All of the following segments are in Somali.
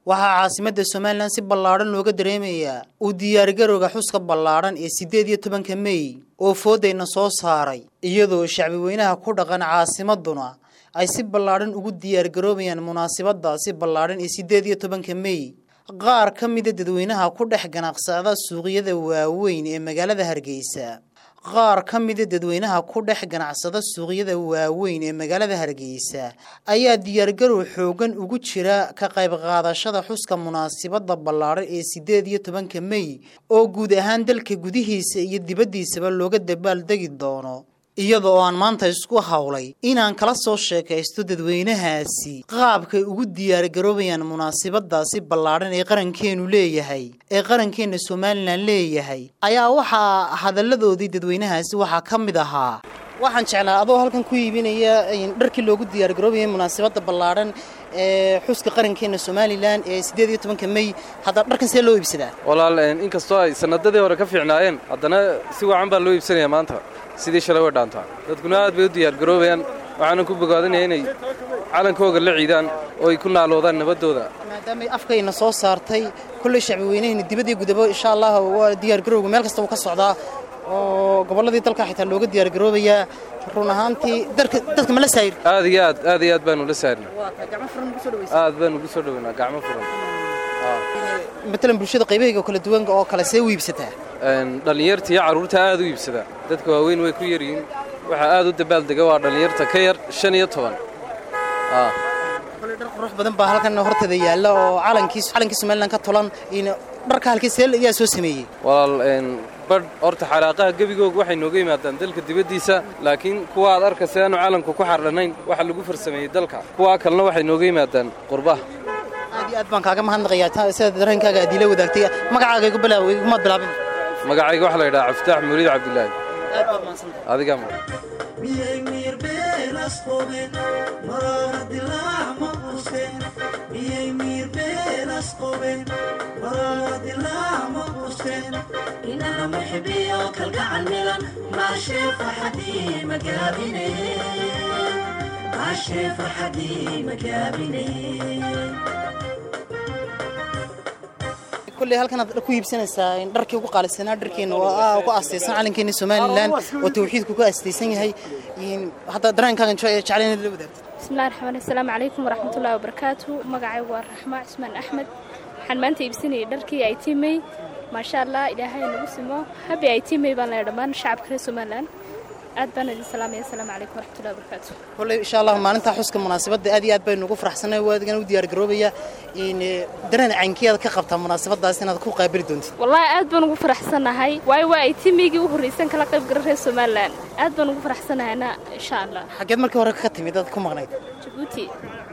waxaa caasimadda somalilan si ballaadhan looga dareemayaa uu diyaargarowga xuska ballaadhan ee siddeed iyo tobanka mey oo foodayna soo saaray iyadoo shacbi weynaha ku dhaqan caasimaduna ay si ballaadhan ugu diyaargaroobayaan munaasabadaasi ballaadhan ee siddeed iyo tobanka mey qaar ka mida dadweynaha ku dhex ganacsada suuqyada waaweyn ee magaalada hargeysa qaar ka mida dadweynaha ku dhex ganacsada suuqyada waaweyn ee magaalada hargeysa ayaa diyaargarow xoogan ugu jira ka qayb qaadashada xuska munaasabada ballaadhan ee siddeed iyo tobanka mey oo guud ahaan dalka gudihiisa iyo dibaddiisaba looga dabaaldegi doono iyada oo aan maanta isku hawlay inaan kala soo sheekaysto dadweynahaasi qaabkay ugu diyaargaroobayaan munaasabadaasi ballaadhan ee qarankeenu leeyahay ee qarankeenna somalilan leeyahay ayaa waxaa hadalladoodii dadweynahaasi waxaa ka mid ahaa waxaan jeclaa adoo halkan ku iibinaya dharkii loogu diyaargaroobayay munaasabada ballaadhan ee xuska qarankeena somalilan ee siddeed iyo tobanka mey hadda dharkan see loo iibsadaa walaal inkastoo ay sanadadii hore ka fiicnaayeen haddana si wacan baa loo iibsanayaa maanta sidii shalay way dhaantaa dadkuna aad bay u diyaargaroobayaan waxaana ku bogaadinaya inay calankooga la ciidaan oo ay ku naaloodaan nabaddooda maadaamay afkayna soo saartay kolley shacbi weynahayna dibadii gudabo insha allah waa diyaargarowga meel kasta uu ka socdaa oo gobolladii dalka xitaa looga diyaargaroobayaa run ahaantii dadka ma la saayir aad iyo aad aad iyo aad baanu la saarna aad baanu ugu soo dhoweynaa gacmo furan matalan bulshada qaybahayga kala duwan oo kale see u iibsataa dhallinyarta iyo carruurta aad u iibsadaa dadka waaweyn way ku yaryihiin waxaa aad u dabaaldega waa dhallinyarta ka yar shan iyo toban kole dhar qurux badan baa halkan horteeda yaalla oo calankii calankii somalilan ka tolan dharka halkii see ayaa soo sameeyey walaal badh horta xalaaqaha gebigooga waxay nooga yimaadaan dalka dibaddiisa laakiin kuwa aad arkaysa aanu calanku ku xardhanayn waxa lagu farsameeyey dalka kuwaa kalena waxay nooga yimaadaan qurbaha aad iyo aad baan kaaga mahadnaqayaa sida dareenkaaga aad iila wadaagtay magacaaga igu bilaaw igumaad bilaabin magacayga waxaa la yidhaha caftaax muuriid cabdilaahi aad baad mahadsantahay adigaa ma miyay miir beelas qobeen maraara dilaac ma quusteen miyay miir beelas qobeen maraara dilaac ma quusteen inana muxibiyo kalgacal milan maashee farxadii magaabine maashee farxadii magaabine kulley halkan aad ku iibsanaysaa dharkii ugu qaalisanaa dharkeena waa ku astaysan calankeena somalilan oo tawxiidku ku astaysan yahay hadda dareenkaagan jeclayn la wadaagto bismillahi raxmaan assalaamu calaykum waraxmatullahi wabarakaatu magacaygu waa raxmaa cismaan axmed waxaan maanta iibsanayay dharkii ay tiimey maasha allah ilaahay nagu simo habi ay tiimey baan leeya dhammaan shacabka reer somalilan aad baan idin salaamaya assalaamu calaykum waraxmatullahi wabarakaatu kolley insha allah maalinta xuska munaasabadda aad iyo aad baynu ugu faraxsanay waadigana u diyaargaroobaya dareen caynkiyaad ka qabtaa munaasabadaas inaad ku qaabili doontid wallaahi aad baan ugu faraxsanahay waayo waa ay tiimeygii u horraysan kala qayb gala reer somalilan aad baan ugu faraxsanahayna insha allah xaggeed markii hore ka timid dad ku maqnayd jabuuti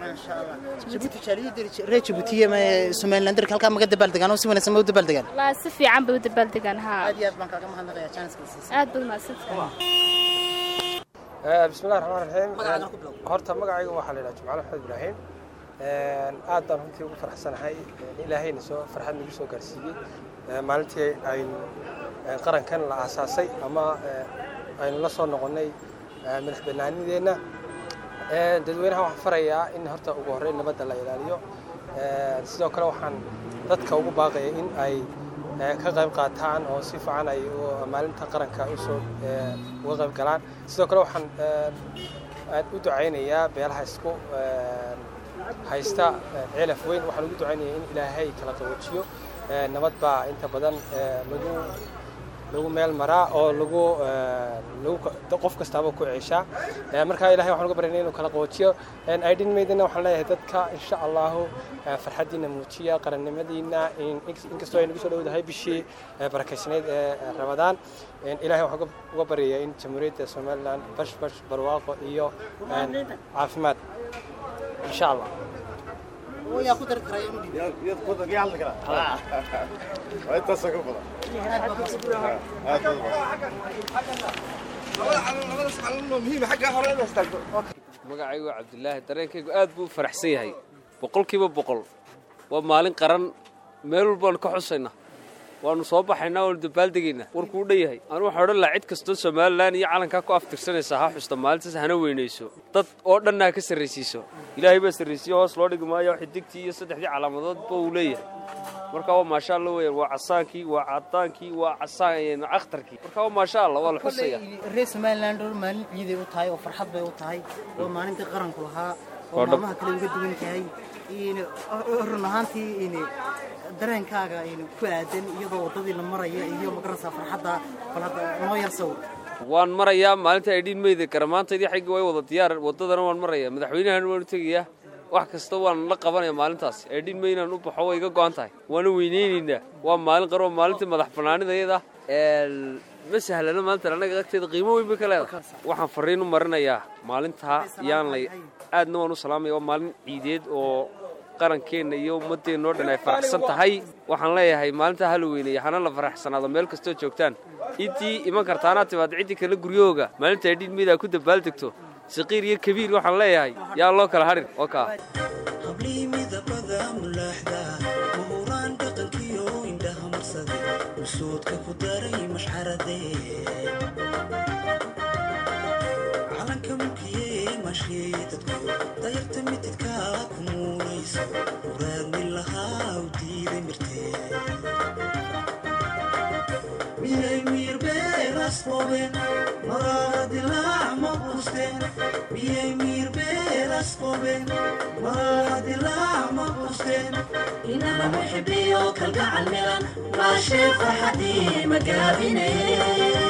reer jabuutiye somalilan darka halkaa maga dabaaldegaan oo si wanaagsan ma u dabaaldegaan wallaahi si fiican bay u dabaaldegaan haa aad iyo aad baan kaaga mahadnaqayaa jaaniskaasiisa aad baad mahadsantahay bismillahi raxmaan raxiim horta magacayga waxaa la yidhaha jumcale maxamed ibraahim aad baan runtii ugu faraxsanahay ilaahayna soo farxad nagu soo gaarsiiyey maalintii aynu qarankan la aasaasay ama aynu la soo noqonnay madax bannaanideenna dadweynaha waxaan farayaa in horta ugu horreyn nabadda la ilaaliyo sidoo kale waxaan dadka ugu baaqaya in ay ka qayb qaataan oo si fiican ay maalinta qaranka usoo uga qayb galaan sidoo kale waxaan u ducaynayaa beelaha isku haysta cilaf weyn waxaan ugu ducaynayaa in ilaahay kala qaboojiyo nabad baa inta badan lagu lagu meel maraa oo lagu qof kastaaba ku ceeshaa markaa ilahay waxaan uga baryana inuu kala qaboojiyo aydhin maydina waxaan leeyahay dadka insha allahu farxaddiina muujiya qarannimadiina inkastoo ay nagu soo dhowdahay bishii barakaysnayd ee ramadaan ilahay waxaan uga baryayaa in jamhuuriyadda somalilan bash bash barwaaqo iyo caafimaad insha allah magacaygu waa cabdilaahi dareenkaygu aad buu u faraxsan yahay boqolkiiba boqol waa maalin qaran meel walbaanu ka xusayna waanu soo baxaynaa waanu dabaaldegaynaa warkuu dhan yahay anu waxaa odhan lahaa cid kastoo somalilan iyo calankaa ku aftirsanaysaa ha xusta maalintaas hana weynayso dad oo dhanna ha ka sarraysiiso ilaahay baa sarraysiye hoos loo dhigi maayo xidigtii iyo saddexdii calaamadoodba uu leeyahay marka waa maasha alla weeyaan waa casaankii waa cadaankii waa casaan akhtarkii marka waa maasha alla waa la xusaya reer somaliland oo maalin ciiday u tahay oo farxad bay u tahay oo maalintii qaranku lahaa oo maalmaha kale uga duwan tahay run ahaantii dareenkaaga ku aadan iyadoo waddadii la maraya iyo magarasa farxadda bal hadda noo yar sawir waan marayaa maalinta aydhiin meyda karamaantaydii xaggii way wada diyaar waddadana waan marayaa madaxweynahana waan u tegayaa wax kasta waan la qabanaya maalintaas aydhiin meynaan u baxo way iga go'an tahay waana weyneynaynaa waa maalin qaro maalintii madax bannaanidayada ma sahlana maanta annaga agteeda qiimo weyn bay ka leedahay waxaan fariin u marinayaa maalintaa yaan lay aadna waan u salaamaya waa maalin ciideed oo qarankeenna iyo ummaddeenna oo dhan ay faraxsan tahay waxaan leeyahay maalintaa hala weyneeya hana la faraxsanaado meel kastoo joogtaan intii iman kartaanaa timaad ciddii kale guryahooga maalinta aydhiin meydaa ku dabaaldegto saqiir iyo kabiir waxaan leeyahay yaa loo kala hadhin oo kaa hablii midabada mulaaxda mahuraan dhaqankiyo indhaha marsaday usoodka ku daray mashxaradee calanka mulkiyey masheeye dadku dayarta mitidka ku muunaysa muraadmi lahaa u diiday mirtee miyay miirbeelas qobeen maraara dilaac ma quusteen miyay miirbeelas qobeen maraara dilaac ma quusteen inana muxibiyo kalgacal milan maashee farxadii magaabinaye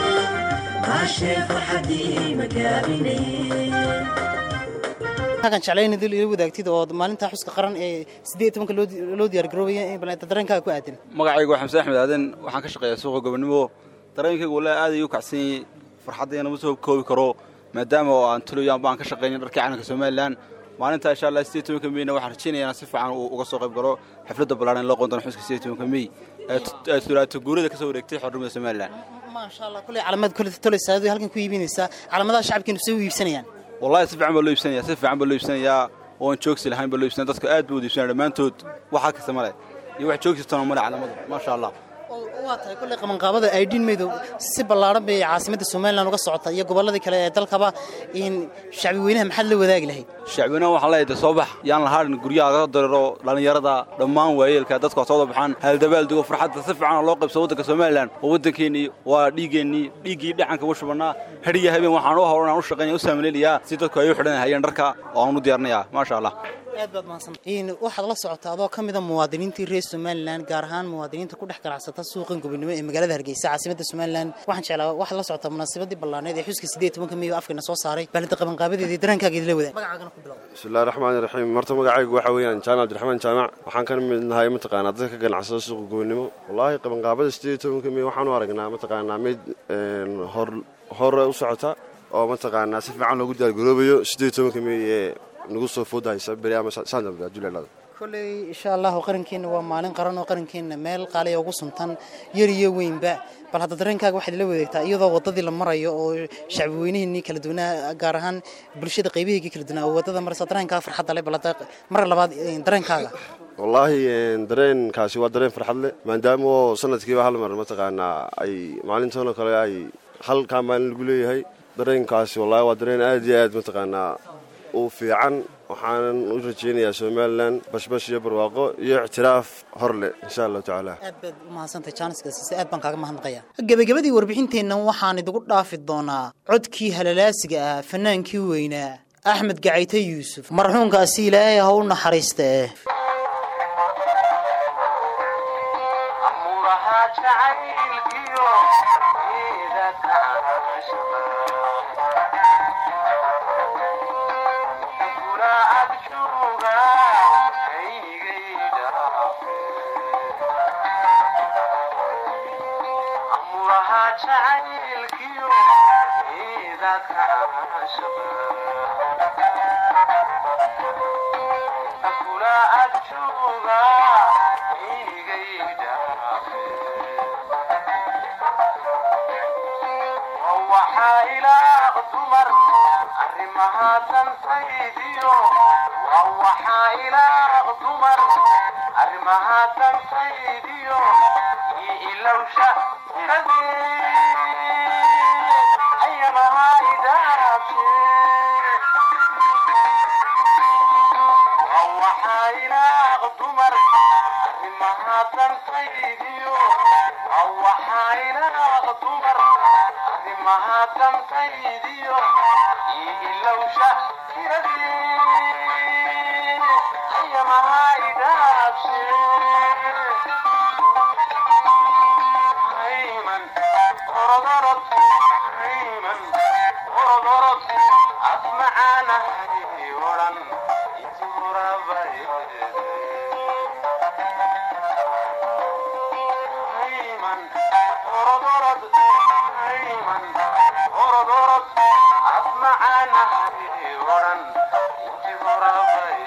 maashee farxadii magaabinaye halkan jeclayn idil ila wadaagtid oo maalinta xuska qaran ee siddeed tobanka loo diyaar garoobaya in bal dareenkaaga ku aadan magacaygu waa xamse axmed aadan waxaan ka shaqeeyaa suuqa gobonimo dareenkaygu wallaahi aad ayuu u kacsan yahay farxaddayna ma soo koobi karo maadaama oo aan tuloyaan baan ka shaqaynin dharkii calanka somalilan maalinta insha allah siddeed tobanka meyna waxaan rajaynayaa si fiican uu uga soo qayb galo xafladda ballaaran loo qoon doono xuska siddeed tobanka mey ee tulaato guurada ka soo wareegtay xornimada somalilan maasha allah kuley calaamad kule tolaysaa aduu halkan ku iibinaysaa calaamadaha shacabkeenu say u iibsanayaan wallahi si fiican baa loo iibsanaya si fiican baa loo iibsanayaa oon joogsi lahayn baa loo iibsanaya dadku aad buu u iibsanaya dhammaantood waxaa kasta male iyo wax joogsitana male calaamadu maasha allah waa tahay kulley qabanqaabada aydhiin meydow si ballaaran bay caasimadda somalilan uga socota iyo gobolladii kale ee dalkaba in shacbi weynaha maxaad la wadaagi lahayd shacbinaha waxaan leeyahay de soo bax yaan la haadhin guryaha laga dareero dhallinyarada dhammaan waayeelka dadka soo wada baxaan haldabaaldego farxadda si fiican loo qaybso waddanka somalilan oo waddankeennii waa dhiigeennii dhiiggii dhacanka u shubannaa hadhiya habeen waxaan u howlan aan u shaqaynaya u saamaleelayaa si dadku ay u xidhan hayeen dharka oo aan u diyaarinayaa maasha allah aad baad mahadsan waxaad la socotaa adoo ka mida muwaadiniintii reer somalilan gaar ahaan muwaadiniinta ku dhex ganacsata suuqan gobonimo ee magaalada hargeysa caasimadda somalilan waxaan jeclaa waxaad la socotaa munaasabadii ballaaneed ee xuska siddeed tobanka meyo afkana soo saaray baalinta qabanqaabadeedii dareenkaaga idila wadaag magacaagana ku bilow bismillahi raxmaani raxiim marta magacaygu waxaa weeyaan jaamac abdiraxmaan jaamac waxaan ka mid nahay mataqaanaa dadka ka ganacsada suuqa gobonimo wallaahi qabanqaabada siddeed tobanka meyo waxaan u aragnaa mataqaanaa mid hor hore u socota oo mataqaanaa si fiican loogu diyaargaroobayo siddeed tobanka meyo ee nagu soo foodahaysa beri ama saandambe adduulilaada kolley insha allahu qarankeenna waa maalin qaran oo qarankeenna meel qaaliya ugu suntan yar iyo weynba bal hadda dareenkaaga waxaad ila wadaagtaa iyadoo waddadii la marayo oo shacbi weynihiinii kala duwanaa gaar ahaan bulshada qaybihiigii kala duwanaa oo waddada maraysa dareenkaaga farxadda leh bal hadda mar labaad dareenkaaga wallaahi dareenkaasi waa dareen farxad leh maadaama oo sanadkiiba hal mar mataqaanaa ay maalintoona kale ay halkaa maalin lagu leeyahay dareenkaasi wallahi waa dareen aad iyo aad mataqaanaa u fiican waxaanan u rajaynayaa somalilan bashbash iyo barwaaqo iyo ictiraaf hor leh insha allahu tacaala aad baad u mahadsantahay jaaniskaasiise aad baan kaaga mahadnaqaya gebagabadii warbixinteennan waxaan idigu dhaafi doonaa codkii halalaasiga ah fanaankii weynaa axmed gacayte yuusuf marxuunkaasi ilaahay ha u naxariista eh arrimahaatan saydiyo ilowsha ayamaha idaabshe waxaa ilaaq dumar arrimaha dantaydiyo waxaa ilaaq dumar arrimaha dantaydiyo ilowsha ayamaha idaabshe hayman orodorod hayman orodorod asmacaanahay odhan hayman orodorod hayman orodorod asmacaanahay odhan inti horabay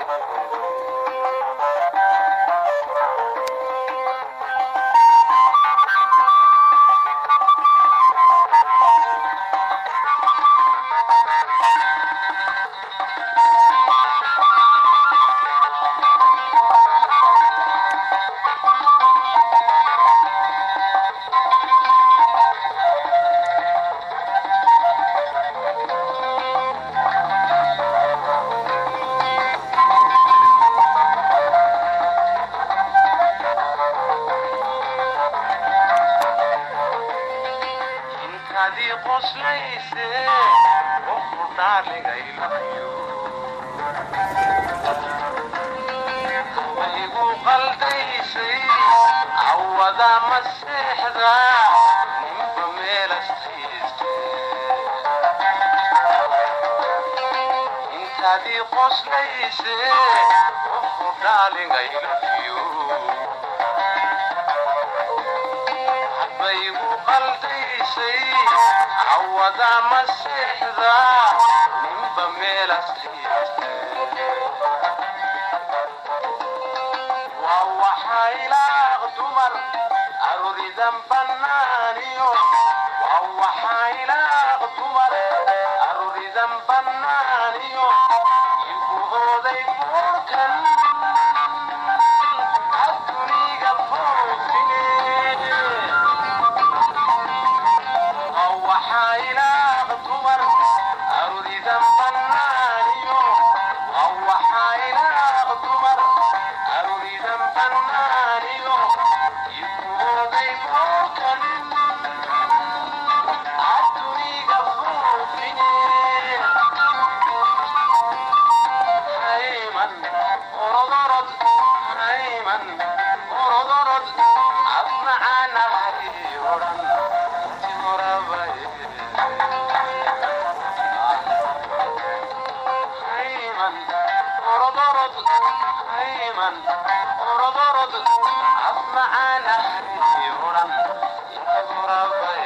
intadii qoslayse qofku dhaarligaylayo igu qaldaysay cawada maseexda ninba meelastiiste intadii qoslayse qofku dhaarligaylayo baygu qaldaysay cawada maseexda ninba meelastiiste waa waxaa ilaaq dumar aruridan bannaaniyo waa waxaa ilaaq dumar aruridan bannaaniyo igu ooday buurkan aduniga foofine waxaa ilaaq dumar aruridan bannaaniyo waxaa ilaaq dumar aruridan bannaaniyo ibooday boorkan aduniga foofine hayman orodorod hayman orodorod asmacaanahay odhan inti horabay hayman orodorod hayman orodorod asmacaanahay odhan inti horabay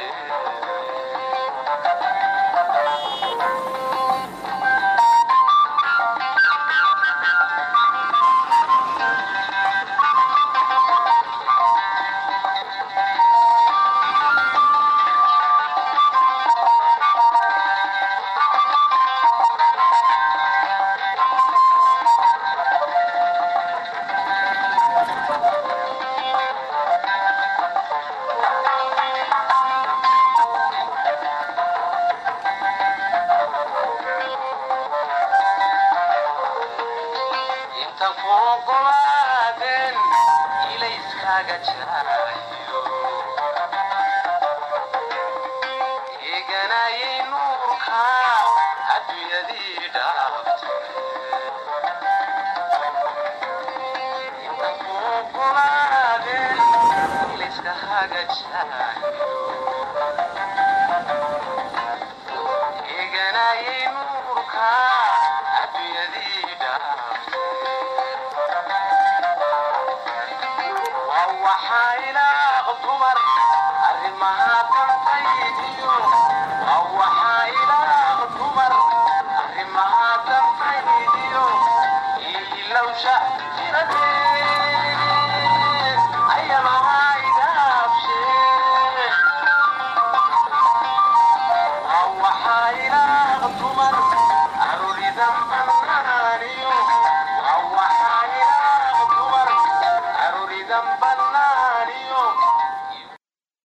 inta ku ogolaadeen ilayskaaga jaayo eeganayay nuurka adduunyadii dhaaftay inta ku ogolaadeen ilayskaaga jaayo eeganayay nuurka adduunyadii dhaaftay waa waxaa